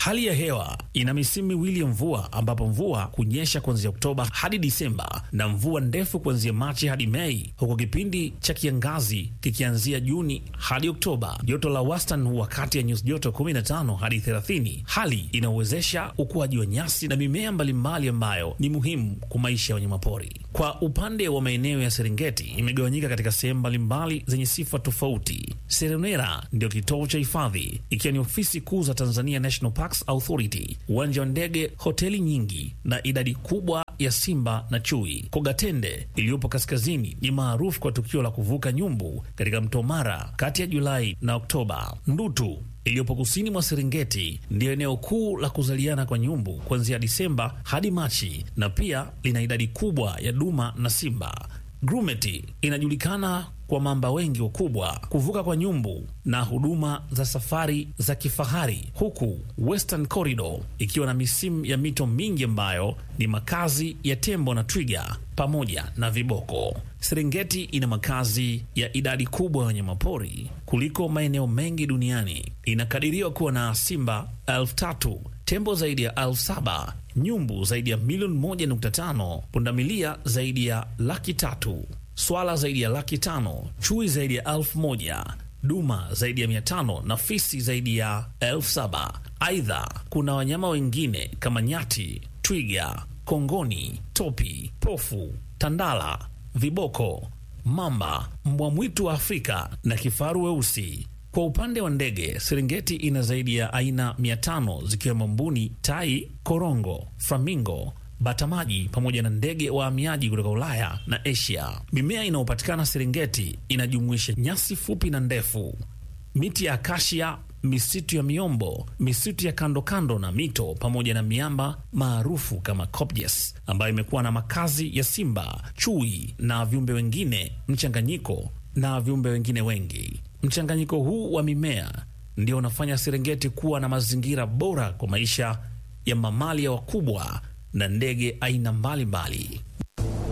Hali ya hewa ina misimu miwili ya mvua, ambapo mvua kunyesha kuanzia Oktoba hadi Disemba na mvua ndefu kuanzia Machi hadi Mei, huku kipindi cha kiangazi kikianzia Juni hadi Oktoba. Joto la wastani huwa kati ya nyuzi joto 15 hadi 30, hali inayowezesha ukuaji wa nyasi na mimea mbalimbali ambayo ni muhimu kwa maisha ya wanyamapori. Kwa upande wa maeneo ya Serengeti imegawanyika katika sehemu mbalimbali zenye sifa tofauti. Serenera ndio kitovu cha hifadhi, ikiwa ni ofisi kuu za Tanzania National Parks Authority, uwanja wa ndege, hoteli nyingi na idadi kubwa ya simba na chui. Kogatende iliyopo kaskazini ni maarufu kwa tukio la kuvuka nyumbu katika mto Mara kati ya Julai na Oktoba. Ndutu iliyopo kusini mwa Serengeti ndiyo eneo kuu la kuzaliana kwa nyumbu kuanzia Disemba hadi Machi, na pia lina idadi kubwa ya duma na simba. Grumeti inajulikana kwa mamba wengi wakubwa, kuvuka kwa nyumbu na huduma za safari za kifahari, huku Western Corridor ikiwa na misimu ya mito mingi ambayo ni makazi ya tembo na twiga pamoja na viboko. Serengeti ina makazi ya idadi kubwa ya wanyamapori kuliko maeneo mengi duniani. Inakadiriwa kuwa na simba elfu tatu, tembo zaidi ya elfu saba, nyumbu zaidi ya milioni moja nukta tano, pundamilia zaidi ya laki tatu swala zaidi ya laki tano, chui zaidi ya elfu moja, duma zaidi ya mia tano na fisi zaidi ya elfu saba. Aidha, kuna wanyama wengine kama nyati, twiga, kongoni, topi, pofu, tandala, viboko, mamba, mbwa mwitu wa Afrika na kifaru weusi. Kwa upande wa ndege, Serengeti ina zaidi ya aina mia tano zikiwemo mbuni, tai, korongo, flamingo batamaji pamoja na ndege wahamiaji kutoka Ulaya na Asia. Mimea inayopatikana Serengeti inajumuisha nyasi fupi na ndefu, miti ya akashia, misitu ya miombo, misitu ya kando kando na mito, pamoja na miamba maarufu kama Kopjes ambayo imekuwa na makazi ya simba, chui na viumbe wengine mchanganyiko na viumbe wengine wengi. Mchanganyiko huu wa mimea ndio unafanya Serengeti kuwa na mazingira bora kwa maisha ya mamalia wakubwa na ndege aina mbalimbali.